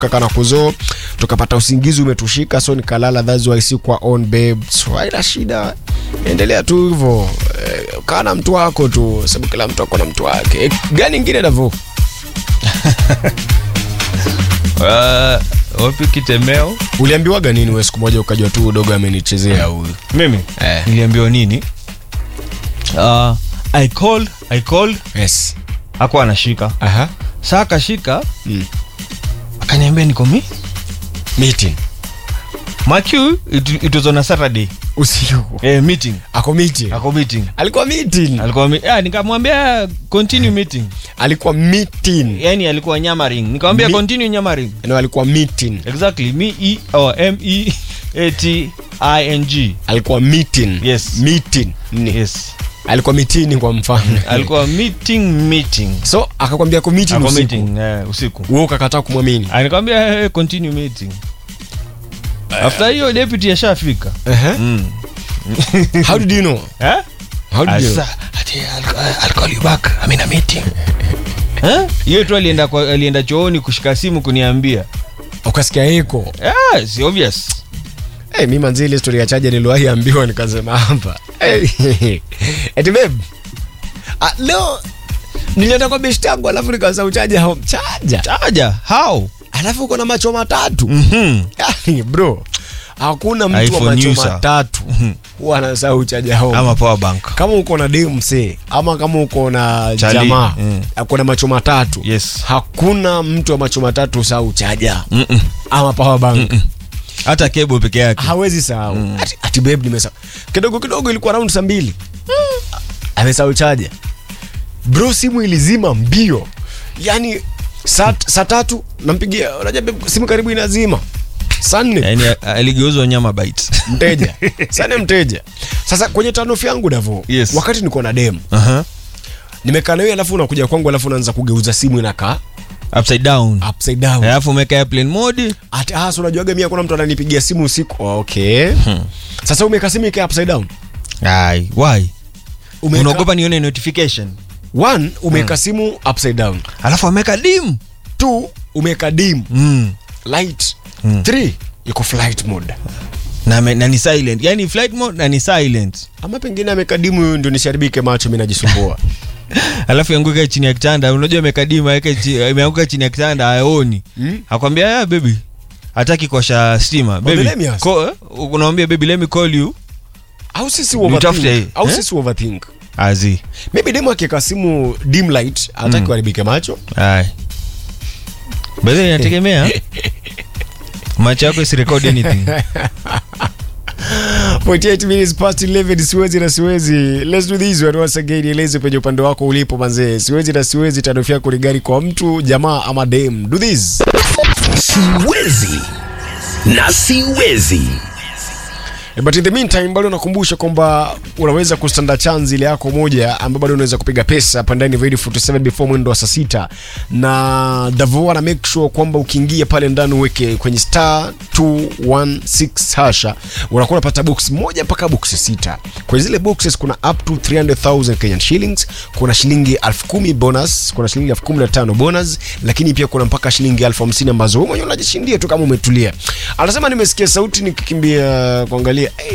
kaka na kuzo tukapata usingizi umetushika so nikalala that's why si kwa on babe so haina shida endelea tu hivyo eh, kaa na mtu wako tu sababu kila mtu ako na mtu wake eh, gani ingine davo Uh, wapi kitemeo uliambiwaga nini we siku moja ukajua tu udogo amenichezea huyu mimi Eh. niliambiwa nini uh, i called i called yes hakuwa anashika aha saa akashika mm. akaniambia niko mi meeting macu it, it was on a saturday usiku eh, meeting ako meeting ako meeting alikuwa meeting alikuwa mi, ah, nikamwambia continue meeting alikuwa meeting yani alikuwa nyamaring nikamwambia Mi- continue nyamaring no alikuwa meeting exactly me e or m e a t i n g alikuwa meeting Yes. meeting ni yes alikuwa mitini kwa mfano alikuwa meeting meeting so akakwambia ko meeting ako usiku meeting eh, usiku wewe ukakataa kumwamini anikwambia hey, continue meeting after hiyo deputy ashafika uh-huh. mm. how did you know eh? how did you know? Asa, ati, I'll, I'll call you back I'm in a meeting Eh? hiyo tu alienda kwa, alienda chooni kushika simu kuniambia ukasikia eko yeah, si obvious hey, mi manzi ile story ya chaja niliwahi ambiwa nikasema hapa hey, eti babe ah, leo nilienda kwa beshti yangu alafu nikawasa uchaja home chaja taja how alafu uko na macho matatu mm-hmm. yani bro hakuna mtu wa iPhone macho user. matatu huwa anasahau uchaja home ama power bank kama uko na demse ama kama uko na Chali, jamaa mm. ako na macho matatu Yes. hakuna mtu wa macho matatu sahau chaja Mm-mm. ama power bank hata kebo peke yake hawezi sahau ati, ati babe nimesahau kidogo kidogo ilikuwa round saa mbili amesahau chaja bro simu ilizima mbio yani saa saa tatu nampigia unajua babe, simu karibu inazima saa nne yani aligeuzwa nyama bite mteja sana mteja sasa kwenye tanof yangu davo Yes. wakati niko na demu uh-huh. nimekaa na wewe alafu unakuja kwangu alafu unaanza kugeuza simu inakaa upside down upside down alafu umeka airplane mode ati ah so unajuaga mimi kuna mtu ananipigia simu usiku oh, okay sasa umeka simu ikaa upside down ai why Umeka- unaogopa nione notification one umeka simu upside down alafu ameka dim two umeka dim mm. light three iko flight mode na, me- na ni silent yani flight mode na ni silent ama pengine ameka dimu ndio nisharibike macho mimi najisumbua alafu yanguka chini ya kitanda unajua amekadima imeanguka chini ya kitanda aoni Mm. akwambia ya baby hataki kuosha stima baby let me ask. ko- eh, unamwambia baby let me call you au sisi Nitafute hii. overthink au Eh? sisi overthink azi maybe demu akiweka simu dim light hataki kuharibike macho ai bedhe inategemea macho yako isirekodi anything 48 minutes past 11 siwezi na siwezi let's do this one once again eleze penye upande wako ulipo manzee siwezi na siwezi taarifa yako ni gari kwa mtu jamaa ama dem do this siwezi na siwezi Eh, but in the meantime bado nakumbusha kwamba unaweza kustanda chance ile yako moja ambayo bado unaweza kupiga pesa hapa ndani ya Radio 47 before mwendo wa saa sita na Davo ana make sure kwamba ukiingia pale ndani uweke kwenye star 216 hasha unakuwa unapata box moja mpaka box sita kwenye zile boxes kuna up to 300,000 Kenyan shillings kuna shilingi 10,000 bonus kuna shilingi 15,000 bonus lakini pia kuna mpaka shilingi 50,000 ambazo wewe mwenyewe unajishindia tu kama umetulia anasema nimesikia sauti nikikimbia kuangalia eh,